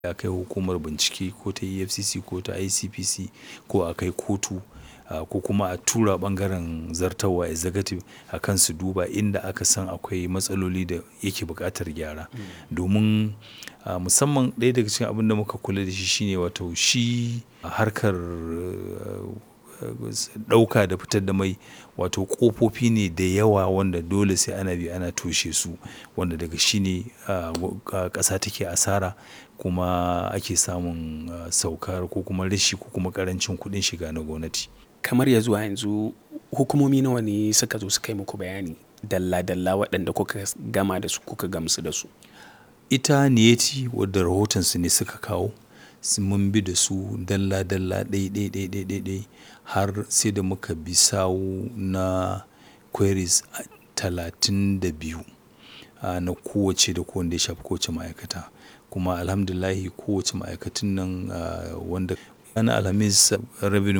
a kai hukumar bincike ko ta EFCC ko ta ICPC ko a kai kotu ko kuma a tura ɓangaren zartarwa executive a kan su duba inda aka san akwai matsaloli da yake buƙatar gyara. Domin musamman ɗaya daga cikin abin da muka kula da shi shine wato shi harkar ɗauka da fitar da mai wato ƙofofi ne da yawa wanda dole sai ana bi ana toshe su wanda daga shi ne ƙasa take asara kuma ake samun saukar ko kuma rashi ko kuma ƙarancin kuɗin shiga na gwamnati. Kamar ya zuwa yanzu hukumomi nawa ne suka zo suka yi muku bayani dalla dalla waɗanda kuka gama da su kuka gamsu da su? Ita Niyeti wadda rahotonsu ne suka kawo mun bi da su dalla dalla ɗai ɗai ɗai ɗai ɗai ɗai har sai da muka bi sawu na queries talatin da biyu na kowacce da kowanne ya shafi kowace ma'aikata. Kuma Alhamdulillah kowacce ma'aikatun nan wanda ranar Alhamis Revenue